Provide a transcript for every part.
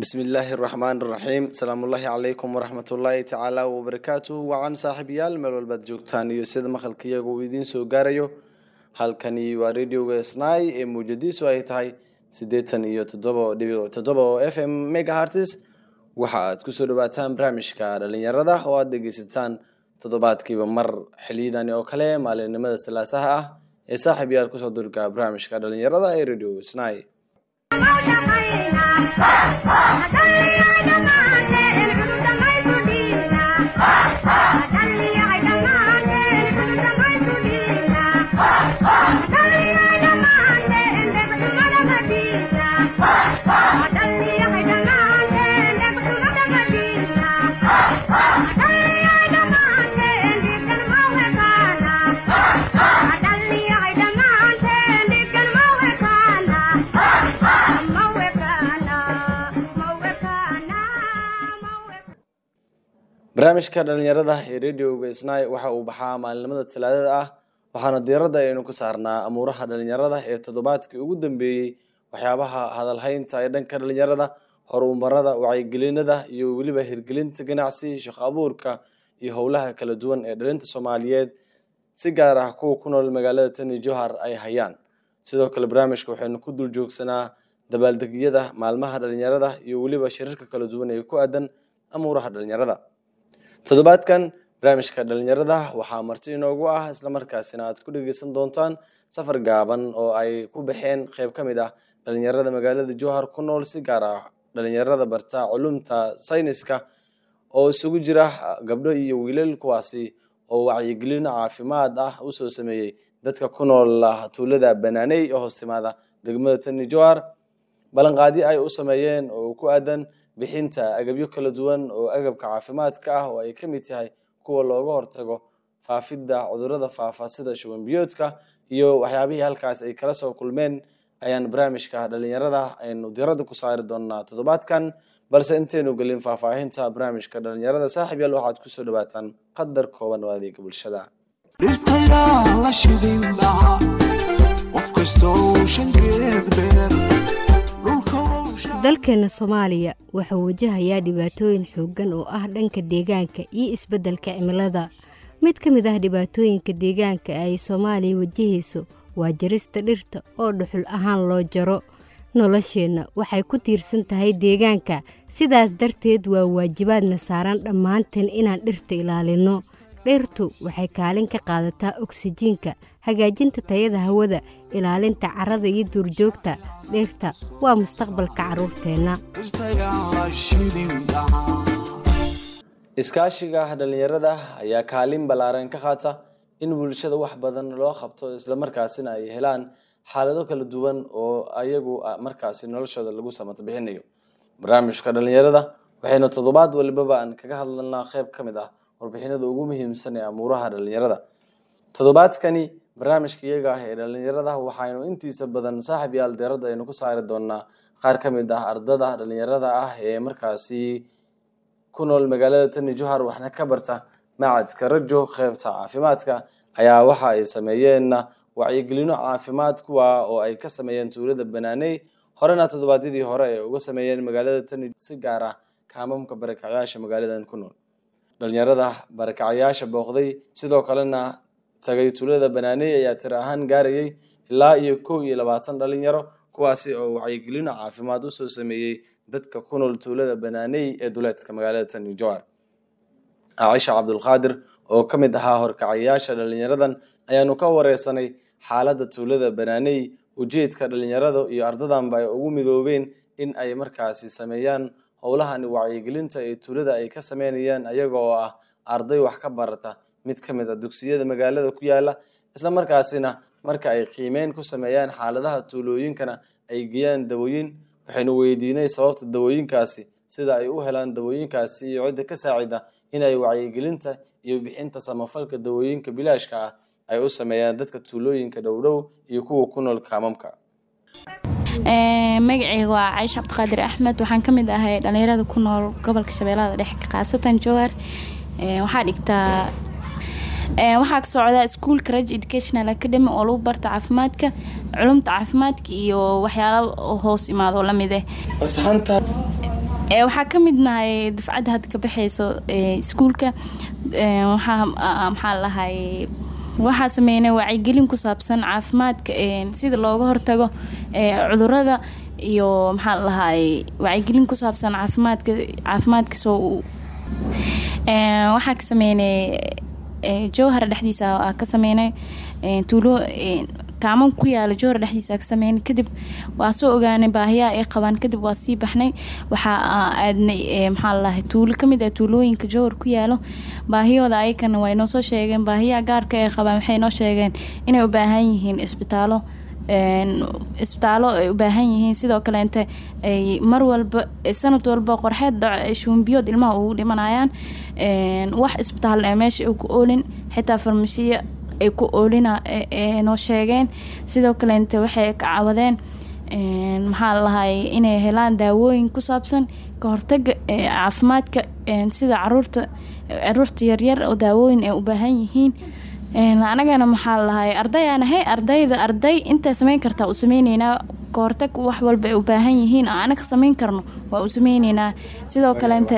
bismillaahi raxmaan raxiim asalaamullaahi calaykum waraxmatullaahi tacaala wabarakaatuhu wacan saaxiibayaal meel walbaad joogtaan iyo sida maqalka iyaga uu idiin soo gaarayo halkani waa radioga snai ee muujadiisu ay tahay siddeetan iyo toddoba dhibic toddoba oo f m megahartis waxa aad kusoo dhawaataan barnaamijka dhalinyarada oo aad dhegeysataan toddobaadkiiba mar xiliyadani oo kale maalinimada salaasaha ah ee saaxiib yaal kusoo durga barnaamijka dhalinyarada ee radio snai barnaamijka dhalinyarada ee radioga snai waxa uu baxaa maalinimada talaadada ah waxaana diiradda aynu ku saarnaa amuuraha dhalinyarada ee toddobaadkii ugu dambeeyey waxyaabaha hadalhaynta ee dhanka dhalinyarada horumarada wacyigelinada iyo weliba hirgelinta ganacsi shaqo abuurka iyo howlaha kala duwan ee dhalinta soomaaliyeed si gaar ah kuwa ku nool magaalada tani johar ay hayaan sidoo kale barnaamijka waxaynu ku dul joogsanaa dabaaldegyada maalmaha dhalinyarada iyo weliba shirarka kala duwan ee ku aadan amuuraha dhalinyarada toddobaadkan barnaamijka dhalinyarada waxaa marti inoogu ah islamarkaasina aad ku dhegeysan doontaan safar gaaban oo ay ku baxeen qeyb ka mid ah dhalinyarada magaalada jowhar ku nool si gaar ah dhalinyarada barta culumta sayniska oo isugu jira gabdho iyo wiilal kuwaasi oo wacyigelino caafimaad ah usoo sameeyey dadka ku nool tuulada banaaney oo hoostimaada degmada tani jowhar ballanqaadyo ay u sameeyeen oo ku aadan bixinta agabyo kala duwan oo agabka caafimaadka ah oo ay ka mid tahay kuwa looga hortago faafidda cudurada faafa sida shuban biyoodka iyo waxyaabihii halkaas ay kala soo kulmeen ayaan barnaamijka dhalinyarada aynu diradda ku saari doonaa toddobaadkan balse intaynu gelin faahfaahinta barnaamijka dhalinyarada saaxiib yaal waxaad kusoo dhawaataan qadar kooban oo adeega bulshada dhirtayaa la shidin dhaca qof kastoo shankeed beer dalkeena soomaaliya wuxuu wajahayaa dhibaatooyin xooggan oo ah dhanka deegaanka iyo isbeddelka cimilada mid ka mid ah dhibaatooyinka deegaanka ay soomaaliya wajahayso waa jarista dhirta oo dhuxul ahaan loo jaro nolosheenna waxay ku tiirsan tahay deegaanka sidaas darteed waa waajibaadna saaran dhammaanteen inaan dhirta ilaalinno dhirtu waxay kaalin ka qaadataa oksijiinka hagaajinta tayada hawada ilaalinta carrada iyo duurjoogta dhirta waa mustaqbalka carruurteenna iskaashiga dhalinyarada ayaa kaalin ballaaran ka qaata in bulshada wax badan loo qabto islamarkaasina ay helaan xaalado kala duwan oo ayagu markaasi noloshooda lagu samato bixinayo barnaamijka dhalinyarada waxaynu toddobaad walibaba aan kaga hadlanaa qeyb ka mid ah warbixinada ugu muhiimsan ee amuuraha dhalinyarada toddobaadkani barnaamijka iyaga ah ee dhalinyarada waxaynu intiisa badan saaxib yaal deerada aynu ku saari doonaa qaar ka mid ah ardada dhalinyarada ah ee markaasi ku nool magaalada tani johar waxna ka barta macadka rajo qeybta caafimaadka ayaa waxa ay sameeyeen wacyigelino caafimaad kuwa oo ay ka sameeyeen tuulada banaaney horena toddobaadyadii hore ay uga sameeyeen magaalada tani si gaar ah kaamamka barakacyaasha magaaladan ku nool dhalinyarada barakacayaasha booqday sidoo kalena tagay tuulada banaaney ayaa tiro ahaan gaarayay ilaa iyo kow iyo labaatan dhalinyaro kuwaasi oo wacyigelino caafimaad usoo sameeyey dadka ku nool tuulada banaaney ee duleedka magaalada tani johar caaisha cabdulqaadir oo ka mid ahaa horkacayaasha dhalinyaradan ayaanu ka wareysanay xaaladda tuulada banaaney ujeedka dhalinyarada iyo ardadanba ay ugu midoobeen in ay markaasi sameeyaan howlahani wacyigelinta ee tuulada ay ka sameynayaan ayaga oo ah arday wax ka barata mid ka mid a dugsiyada magaalada ku yaala isla markaasina marka ay qiimeyn ku sameeyaan xaaladaha tuulooyinkana ay geeyaan dawooyin waxaynu weydiinay sababta dawooyinkaasi sida ay u helaan dawooyinkaasi iyo cidda ka saacida in ay wacyigelinta iyo bixinta samafalka dawooyinka bilaashka ah ay u sameeyaan dadka tuulooyinka dhowdhow iyo kuwa ku nool kaamamka magaceyga waa caisha cabdiqaadir axmed waxaan ka mid ahay dhalinyarada ku nool gobolka shabeellada dhexe khaasatan jowhar waxaa dhigtaa waxaa ka socdaa iskuolka raj educational academy oo lagu barta caafimaadka culumta caafimaadka iyo waxyaala hoos imaado lamid eh ee waxaa ka mid nahay dufcadda hadda ka baxayso ee iskuulka ee waxaa a- maxaa lahay waxaa sameynay wacyigelin ku saabsan caafimaadka ee sida looga hortago ee cudurada iyo maxaa lahay wacyigelin ku saabsan caafimaadka caafimaadka soo u Ee, waxaa ka sameynay ee, jowhar dhexdiisa aa ka sameynay ee, tuulo ee, kaaman ku yaala jowhar dhexdiisa aa ka sameynay kadib waa soo ogaanay baahiyaha ay qabaan kadib waa sii baxnay waxaa aa aadnay ee, maxaa lalahay tuulo kamid ah tuulooyinka jowhar ku yaalo baahiyooda ayakana waa inoo soo sheegeen baahiyaha gaarka ay qabaan waxay inoo sheegeen inay u baahan yihiin isbitaalo een, isbitaalo ay u baahan yihiin sidoo kaleente ay mar walba sanad walba qorxeed dhaco shuumbiyood ilmaha ugu dhimanayaan een, wax isbitaal ee meesha ay ku oolin xitaa farmashiya ay ku oolina ee- ee noo sheegeen sidoo kaleente waxay ka cawadeen een, maxaa lalahay inay helaan daawooyin ku saabsan ka hortaga ee, caafimaadka een, sida caruurta caruurta yaryar oo daawooyin ay u baahan yihiin Een, anagana maxaa lalahay ardayaan ahay ardayda arday intay sameyn kartaa u sameyneynaa kahortag wax walba ay u baahan yihiin oo anaga sameyn karno waa u sameyneynaa sidoo kaleente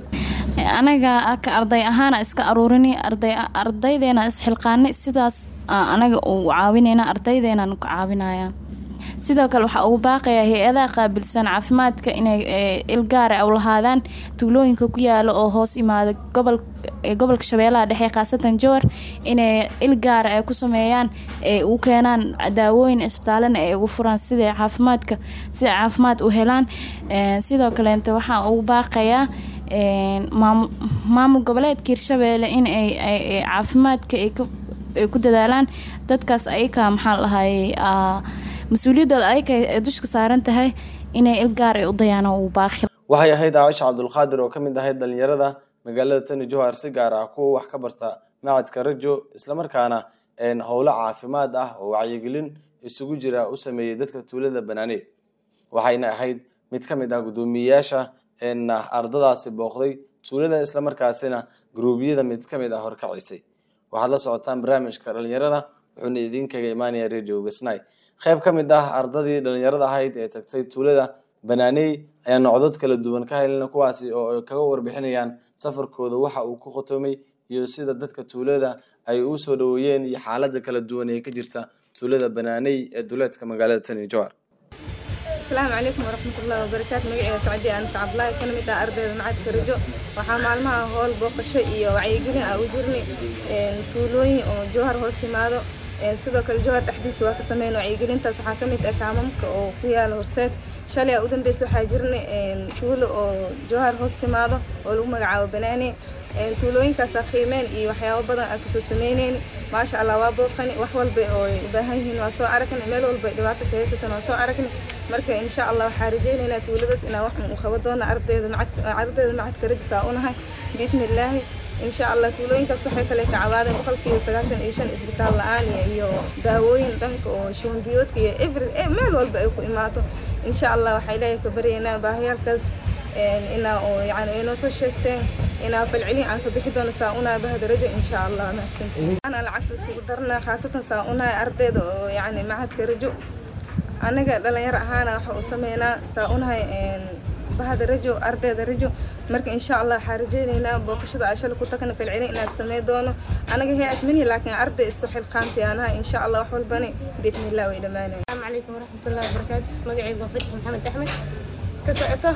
anaga ka arday ahaana iska aruurini arday ardaydeena isxilqaanay sidaas aa anaga u caawineyna ardaydeena ka caawinaya sidoo kale waxaa ugu baaqaya hay-adaha qaabilsan caafimaadka inay ee, il gaara u lahaadaan tuulooyinka ku yaala oo hoos imaada gobol ee, gobolka shabeellaha dhexe khaasatan jowar inay il gaara ay ku sameeyaan ay u keenaan daawooyin isbitaalana ay ugu furaan siday caafimaadka si ay caafimaad u helaan Ee, sidoo kaleente waxaa ugu baaqayaa een, maamul maamul goboleedka hirshabeelle in ay ay- ay caafimaadka ay ku ay ku dadaalaan dadkaas ayaka maxaa lahay mas-uuliyadooda ayaka ay dushka saaran tahay inay il gaar ay u dayaan oo uu baaqi waxay ahayd caaisha cabdulqaadir oo ka mid ahayd dhalinyarada magaalada tani jowhar si gaar ah kuwa wax ka barta macadka rajo islamarkaana een, howlo caafimaad ah oo wacyigelin isugu jira u sameeyey dadka tuulada banaane waxayna ahayd mid ka mid ah guddoomiyeyaasha een, ardadaasi booqday tuulada islamarkaasina guruubyada mid ka mid ah horkacisay waxaad la socotaan barnaamijka dhalinyarada wuxuuna idinkaga imaanaya radio gasnay qayb ka mid ah ardadii dhalinyarada ahayd ee tagtay tuulada banaaney ayaa nocdod kala duwan ka helina kuwaasi oo ay kaga warbixinayaan safarkooda waxa uu ku khotomay iyo sida dadka tuulada ay u soo dhaweeyeen iyo xaalada kala duwan ee ka jirta tuulada banaaney ee duleedka magaalada tani jowhar asalaamu calaykum waraxmatullahi wabarakaatu magaceeda sacdi aan sacablahi kana mid ah ardayda macadka rajo waxaa maalmaha howl booqasho iyo wacyigelin ah u jirnay een, tuulooyin oo jowhar hoos yimaado een, sidoo kale jowhar dhexdiisa waa ka sameyn wacyigelintaas waxaa ka mid ah kaamamka oo ku yaala horseed shalay aa u dambeysa waxaa jirnay een, tuulo oo jowhar hoos timaado oo lagu magacaabo banaane een, tuulooyinkaasa qiimeen iyo waxyaabo badan aan kasoo sameyneyn maasha allah waa booqani wax walba oo ay u baahan yihiin waa soo aragnay meel walba ay dhibaato ka haysatan waa soo aragnay marka insha allah waxaa rajeynaynaa tuuladaas inaan wax u qaban doono ardayda macad ardayda macadka rajisaa unahay biidni illaahi insha allah tuulooyinkaas waxay kale ka cawaadeen boqolkiiba sagaashan iyo shan isbitaal la-aan iyo- iyo daawooyin dhanka oo shuban biyoodka iyo every eh, meel walba ay ku imaato insha allah waxay ilaahay ka baryaynaa baahiyaalkaas een, inaa oo yani ay noo soo sheegteen inaa falcelin aan ka bixi doono saa unaa bahda rajo insha allah mahadsantiin ana lacagta isugu darna khaasatan saa unahay ardayda oo yani macadka rajo anaga dhalinyaro ahaana waxa u sameynaa saa unahay een, bahda rajo ardayda rajo marka insha allah waxaa rajeyneynaa booqashada aan shalay ku tagna falcelin inaan samey doono anaga hay-ad mini laakiin arday isu xilqaanti aanahay insha allah wax walbani biidnillah way dhammaanaya السلام عليكم ورحمة الله وبركاته مقعي وفتح محمد أحمد كسعته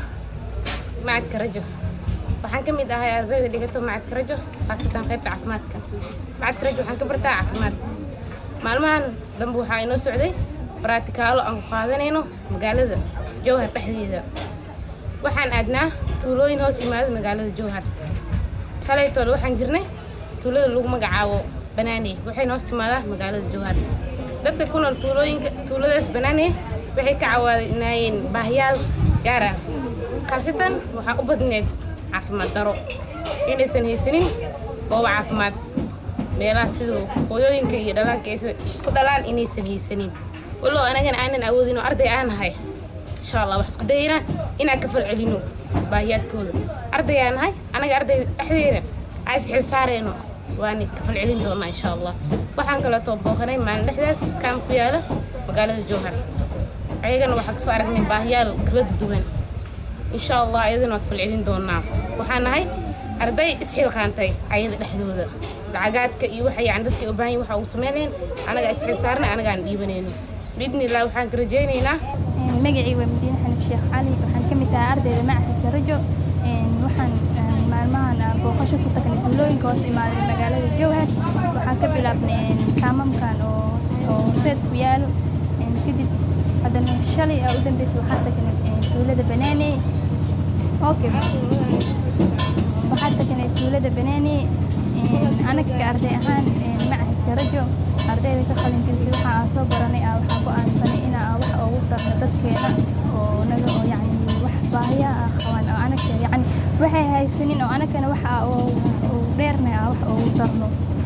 معك رجو waxaan ka mid ahay ardayda dhigato macadka rajo khaasatan qaybta caafimaadka macadka rajo waxaan ka bartaa caafimaad maalmahan dambe waxaa inoo socday baraatikaalo aan ku qaadanayno magaalada jowhar dhexdeeda waxaan aadnaa tuulooyin hoos yimaado magaalada jowhar shalaytoole waxaan jirnay tuulada lagu magacaabo banaane waxayna hoos timaadaa magaalada jowhar dadka ku nool tuulooyinka tuuladaas banaane waxay ka caawinaayeen baahiyaal gaar ah khaasatan waxaa u badneed caafimaad daro inaysan haysanin goobo caafimaad meelaha sida hooyooyinka iyo dhalaanka aysan ku dhalaan inaysan haysanin walow anagana aanan awoodin oo arday aan nahay insha allah waxaan isku dayaynaa inaan ka falcelino baahiyaadkooda arday aan nahay anaga ardayda dhexdeeda aan isxil saareyno waan ka falcelin doonaa insha allah waxaan kaleetoo booqanay maalin dhexdaas kaam ku yaala magaalada jowhar ayagana waxaan kasoo aragnay baahiyaal kala duwan insha allah ayadana waad falcelin doonaa waxaan nahay arday isxilqaantay ayada dhexdooda lacagaadka iyo waxa yani dadka u baahan yihin waxa ugu sameynayeen anagaa isxil saarnay anagaan dhiibanayno biidni illah waxaan ka rajaynaynaa magacii waa madiine xanif sheekh cali waxaan ka mid ahaa ardayda macahadka rajo waxaan maalmahan booqasho ku tagnay tuulooyinka hoos imaaday magaalada jowhar waxaan ka bilaabnay kaamamkan oo horseed ku yaalo kadib haddana shalay aa u dambeysay waxaan tagnay tuulada banaane okay waxaan tagnay tuulada banaane anaga arday ahaan macahadka rajo ardayda ka qalin jirisay waxa aan soo baranay aa waxaa go-aansanay inaa wax ugu darno dadkeena oo naga oo yacni wax baahiyaha ah qabaan oo anaga yacni waxay haysanin oo anagana waxa oo dheernay aa wax ugu darno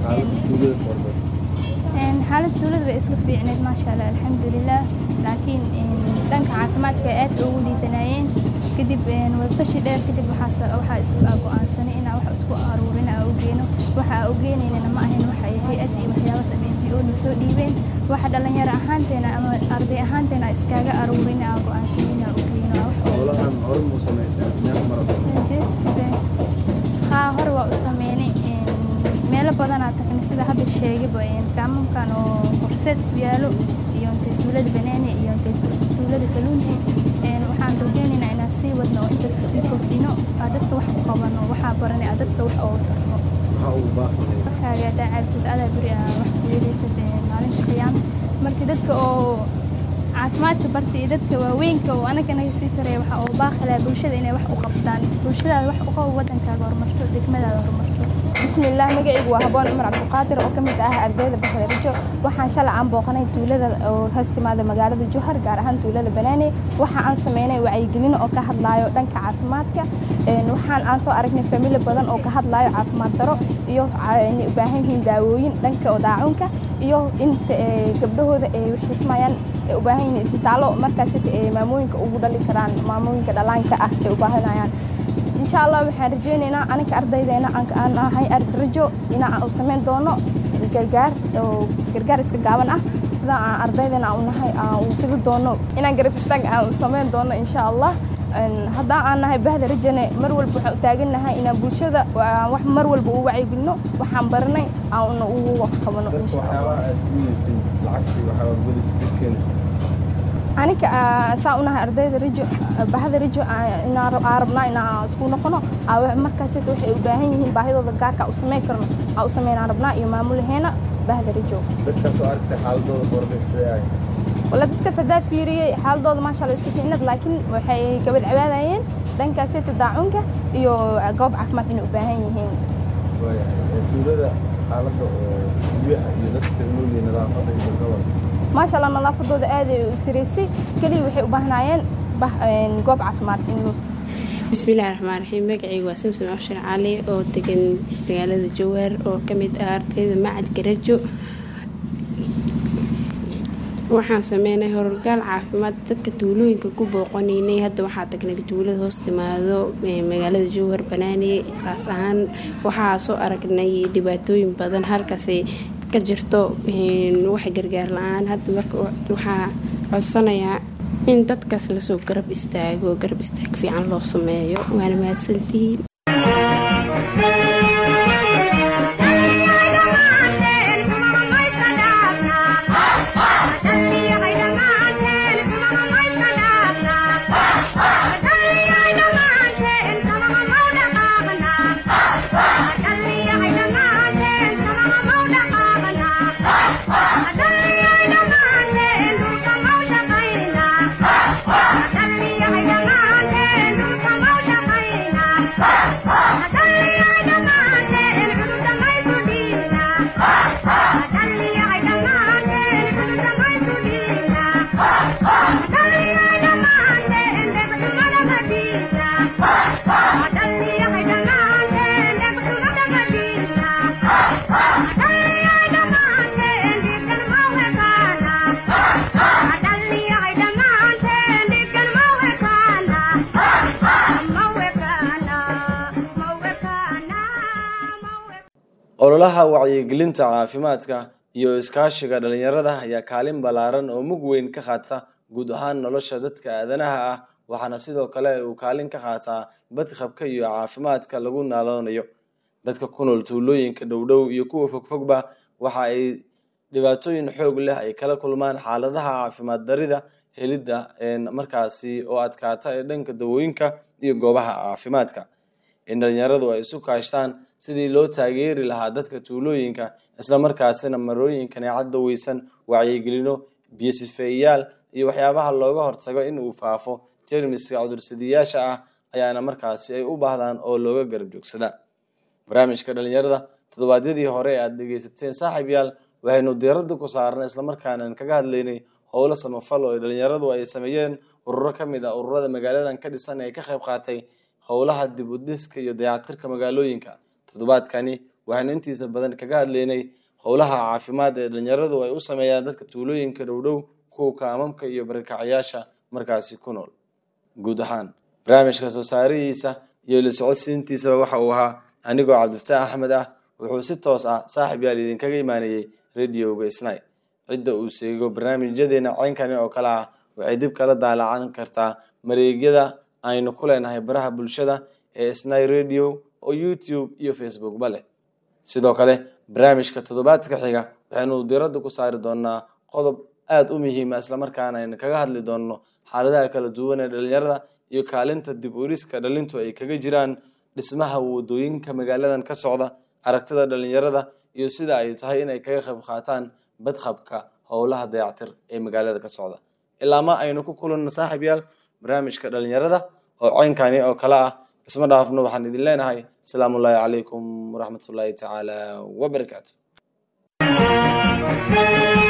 xaalad tuulada way iska fiicneed maasha allah alxamdulilah laakiin dhanka caafimaadka aad ugu liidanayeen kadib wadatashi dheer kadib waxaa isla go-aansanay inaa wax isku aruurin aa ugeeno waxa aa ugeynayna ma ahayn waxa hay-ad iyo waxyaabaas amnpo na soo dhiibeen waxa dhalinyaro ahaanteena ama arday ahaanteena iskaaga aruurin aa go-aansanay inaa ugeeno haa hore waa u sameynay meelo badanaa tagnay sida hadda sheegayba kaamamkan oo horseed ku yaalo iyo intay tuulada banaane iyo intay tuulada kaluunti waxaan rajeynaynaa inaan sii wadno oo intaas sii kordhino aa dadka wax u qabano waxaa baranay aa dadka wax oogu tarno markaaga hadaa caabsad adaa beri aa wax ku yeelaysad maalinta qiyaam marka dadka oo caafimaadka barta iyo dadka waaweynka oo anaga naga sii sareeya waxa oo baaqilaa bulshada inay wax u qabtaan bulshadaada wax u qabo wadankaaga horumarso degmadaada horumarso bismillaah magacaygu waa haboon cumar cabdiqaadir oo ka mid ah ardayda baxda rajo waxaan shalay aan booqanay tuulada oo hoos timaada magaalada jowhar gaar ahaan tuulada banaane waxa aan sameynay wacyigelin oo ka hadlaayo dhanka caafimaadka waxaan aan soo aragnay famili badan oo ka hadlaayo caafimaad daro iyo u baahan yihiin daawooyin dhanka oo daacunka iyo inta gabdhahooda ay waxismayaan ay u baahan yihiin isbitaallo markaas maamooyinka ugu dhali karaan maamooyinka dhalaanka ah ay u baahanayaan insha allah waxaan rajeynaynaa anaga ardaydeena aan ahay rajo inaan u samayn doono gargaar oo gargaar iska gaaban ah sida aan ardaydeena aan nahay aan u fidi doono inaan garab istaag aan samayn doono insha allah haddaan aan nahay bahda rajane mar walba waxaan u taagannahay inaan bulshada wax mar walba u wacyigelino waxaan baranay aan ugu wax qabano aniga saa unahay ardayda rajo bahda rajo inaan rabnaa inaan isku noqono markaas waxay u baahan yihiin baahidooda gaarka u samayn karno aa u sameynaan rabnaa iyo maamulaheena bahda rajo wala dadkaas haddaa fiiriyey xaaladooda maasha allah iska fiicnad laakiin waxay gabad cabaadayeen dhankaasita daacunka iyo goob caafimaad inay u baahan yihiin tuulada xaaladda oo biyaha iyo dadka sanuuliya nadaafadda iyo gobol maasha allah nadaafadooda aad ay u siraysay keliya waxay u baahnaayeen goob caafimaad in loo bismillahi raxmaan raxiim magacaygu waa samsom abshir cali oo degan magaalada jawaar oo ka mid ah ardayda macadka rajo waxaan sameynay hororgaal caafimaad dadka tuulooyinka ku booqanaynay hadda waxaa tagnay tuulada hoos timaado magaalada jowhar banaane qaas ahaan waxaa soo aragnay dhibaatooyin badan halkaasay ka jirto wax gargaar la-aan hadda marka waxaa codsanayaa in dadkaas lasoo garab istaago garab istaag fiican loo sameeyo waana mahadsantihiin ololaha wacyigelinta caafimaadka iyo iskaashiga dhalinyarada ayaa kaalin ballaaran oo mug weyn ka qaata guud ahaan nolosha dadka aadanaha ah waxaana sidoo kale uu kaalin ka qaataa badqabka iyo caafimaadka lagu naaloonayo dadka ku nool tuulooyinka dhowdhow iyo kuwa fogfogba waxa ay dhibaatooyin xoog leh ay kala kulmaan xaaladaha caafimaad darida helidda markaasi oo adkaata ee dhanka dawooyinka iyo goobaha caafimaadka in dhalinyaradu ay isu kaashtaan sidii loo taageeri lahaa dadka tuulooyinka islamarkaasina marooyinkani caddaweysan wacyigelino biyosifeeyayaal iyo waxyaabaha looga hortago in uu faafo jermiska cudursadiyaasha ah ayaana markaasi ay u baahdaan oo looga garab joogsadaa barnaamijka dhalinyarada toddobaadyadii hore ee aada dhegeysateen saaxiib yaal waxaynu diiradda ku saarnay islamarkaana kaga hadlaynay howlo samafal oo dhalinyaradu ay sameeyeen ururo ka mid ah ururada magaaladan ka dhisan ee ka qayb qaatay howlaha dib u dhiska iyo dayactirka magaalooyinka toddobaadkani waxaynu intiisa badan kaga hadlaynay howlaha caafimaad ee dhalinyaradu ay u sameeyaan dadka tuulooyinka dhowdhow kuwa kaamamka iyo barakacayaasha markaasi ku nool guud ahaan barnaamijka soo saarihiisa iyo la socodsiintiisaba waxa uu ahaa anigoo cabdifataax axmed ah wuxuu si toos ah saaxiib yaal idinkaga imaanayey radioga snai cidda uu seego barnaamijyadeena ceynkani oo kale ah waxay dib kala daalacan kartaa mareegyada aynu ku leenahay baraha bulshada ee snai radio oo youtube iyo facebookba leh sidoo kale barnaamijka toddobaadka xiga waxaynu diradda ku saari doonaa qodob aada u muhiima islamarkaana aynu kaga hadli doonno xaaladaha kala duwan ee dhalinyarada iyo kaalinta dib uriska dhalintu ay kaga jiraan dhismaha wadooyinka magaaladan ka socda aragtida dhalinyarada iyo sida ay tahay inay kaga qayb qaataan badqabka howlaha dayactir ee magaalada ka socda ilaa ma aynu ku kulanno saaxiib yaal barnaamijka dhalinyarada oo ceynkani oo kale ah isma dhaafno waxaan idin leenahay asalaamu ullaahi calaykum waraxmatullaahi tacaala wabarakaatu